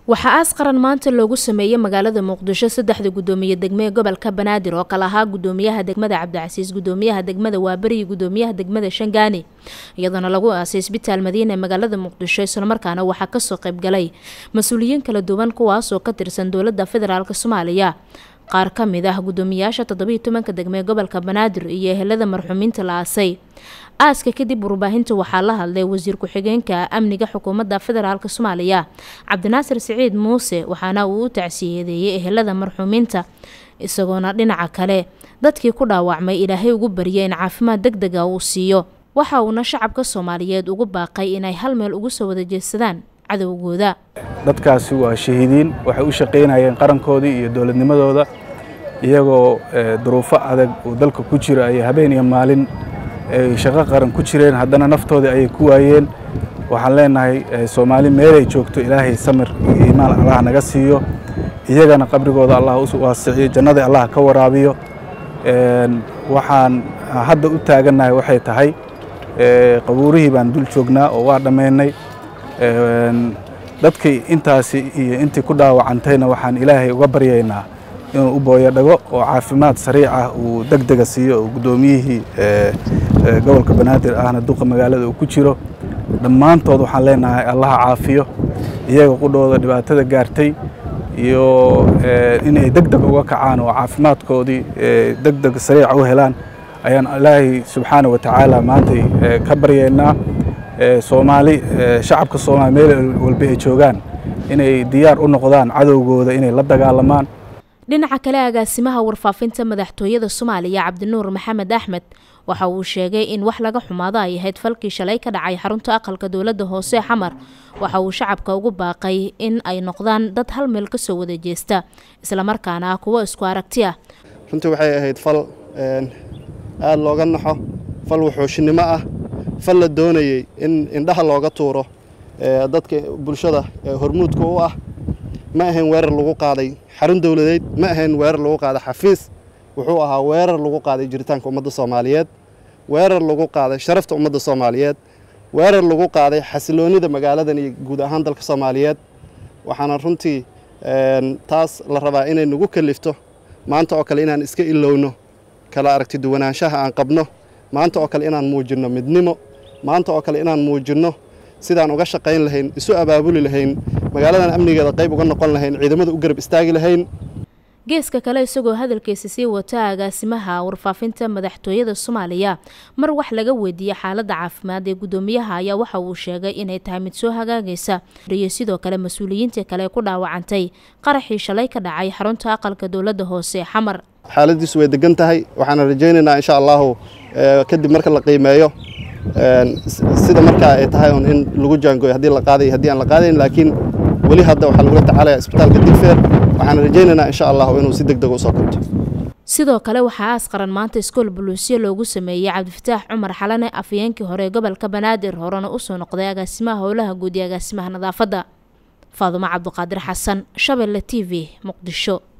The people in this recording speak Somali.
waxaa aas qaran maanta loogu sameeyey magaalada muqdisho saddexda guddoomiye degme ee gobolka banaadir oo kale ahaa guddoomiyaha degmada cabdicasiis guddoomiyaha degmada waaberi iyo guddoomiyaha degmada shangaani iyadoona lagu aasay isbitaal madiina ee magaalada muqdisho islamarkaana waxaa kasoo qaybgalay mas-uuliyiin kala duwan kuwaasoo ka tirsan dowladda federaalk soomaaliya qaar ka mid ah guddoomiyaasha toddobiiyo tobanka degme ee gobolka banaadir iyo ehelada marxuumiinta la aasay aaska kadib warbaahinta waxaa la hadlay wasiir ku-xigeenka amniga xukuumadda federaalk soomaaliya cabdinaasir siciid muuse waxaana uu u tacsiyadeeyey ehelada marxuumiinta isagoona dhinaca kale dadkii ku dhaawacmay ilaahay ugu baryay in caafimaad deg dega uu siiyo waxa uuna shacabka soomaaliyeed ugu baaqay inay hal meel ugu soo wada jeedsadaan cadowgooda dadkaasi waa shahiidiin waxay u shaqaynayeen qarankoodii iyo dowladnimadooda iyagoo duruufo adag uu dalka ku jiro ayay habeen iyo maalin ay shaqo qaran ku jireen haddana naftoodii ayay ku waayeen waxaan leenahay soomaali meelay joogto ilaahay samir iyo iimaan allah naga siiyo iyagana qabrigooda allah u waasiciyo jannada allah ka waraabiyo waxaan hadda u taagannahay waxay tahay qabuurihii baan dul joognaa oo waa dhammaynay dadkii intaasi iyo intii ku dhaawacantayna waxaan ilaahay uga baryaynaa inuu u booyo dhago oo caafimaad sariic ah uu deg dega siiyo oo guddoomiyihii gobolka banaadir ahna duqa magaalada uu ku jiro dhammaantood waxaan leenahay allaha caafiyo iyaga qudhooda dhibaatada gaartay iyo inay deg deg uga kacaan oo caafimaadkoodii deg deg sariica u helaan ayaan ilaahay subxaana wa tacaala maantay ka baryaynaa soomaali shacabka soomaali meel walba ay joogaan inay diyaar u noqdaan cadowgooda inay la dagaalamaan dhinaca kale agaasimaha warfaafinta madaxtooyada soomaaliya cabdinuur maxamed axmed waxa uu sheegay in wax laga xumaado ay ahayd falkii shalay ka dhacay xarunta aqalka dowladda hoose xamar waxa uu shacabka ugu baaqay in ay noqdaan dad hal meel ka soo wada jeesta islamarkaana ah kuwo isku aragti ah runtii waxay ahayd fal aada looga naxo fal wuxuushinimo ah fal la doonayey in indhaha looga tuuro dadka bulshada hormuudka u ah ma ahayn weerar lagu qaaday xarun dowladeed ma ahayn weerar lagu qaaday xafiis wuxuu ahaa weerar lagu qaaday jiritaanka ummadda soomaaliyeed weerar lagu qaaday sharafta ummadda soomaaliyeed weerar lagu qaaday xasiloonnida magaaladan iyo guud ahaan dalka soomaaliyeed waxaana runtii taas la rabaa inay nagu kalifto maanta oo kale inaan iska ilowno kala aragti duwanaanshaha aan qabno maanta oo kale inaan muujinno midnimo maanta oo kale inaan muujinno sidaan uga shaqayn lahayn isu abaabuli lahayn magaaladan amnigeeda qayb uga noqon lahayn ciidamada u garab istaagi lahayn geeska kale isagoo hadalkiisa sii wata agaasimaha warfaafinta madaxtooyada soomaaliya mar wax laga weydiiyey xaaladda caafimaad ee guddoomiyaha ayaa waxa uu sheegay inay tahay mid soo hagaagaysa iyo sidoo kale mas-uuliyiintii kale ku dhaawacantay qaraxii shalay ka dhacay xarunta aqalka dowladda hoose xamar xaaladiisu way degan tahay waxaana rajaynaynaa insha allahu kadib marka la qiimeeyo sida markaa ay tahay un in lagu jaangooyo haddii la qaaday haddii aan la qaadayn laakiin weli hadda waxaa lagula tacaalaya isbitaalka digfeer waxaana rajaynaynaa insha allahu inuu si deg deg usoo kabto sidoo kale waxaa aas qaran maanta iskool buluusyo loogu sameeyey cabdifataax cumar xalane afayeenkii hore ee gobolka banaadir horena usoo noqday agaasimaha howlaha guud iyo agaasimaha nadaafadda faadumo cabduqaadir xasan shabeelle t v muqdisho